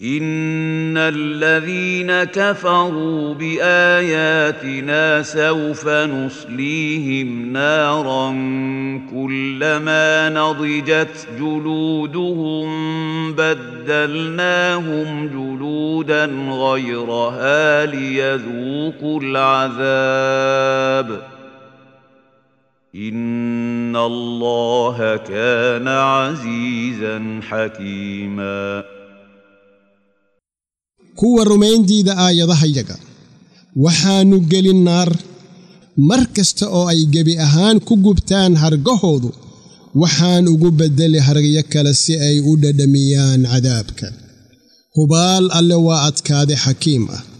ان الذين كفروا باياتنا سوف نصليهم نارا كلما نضجت جلودهم بدلناهم جلودا غيرها ليذوقوا العذاب ان الله كان عزيزا حكيما kuwa rumayndiida aayadahayaga waxaannu gelin naar mar kasta oo ay gebi ahaan ku gubtaan hargahoodu waxaan ugu beddeli hargyo kale si ay u dhadhamiyaan cadaabka hubaal alle waa adkaade xakiim ah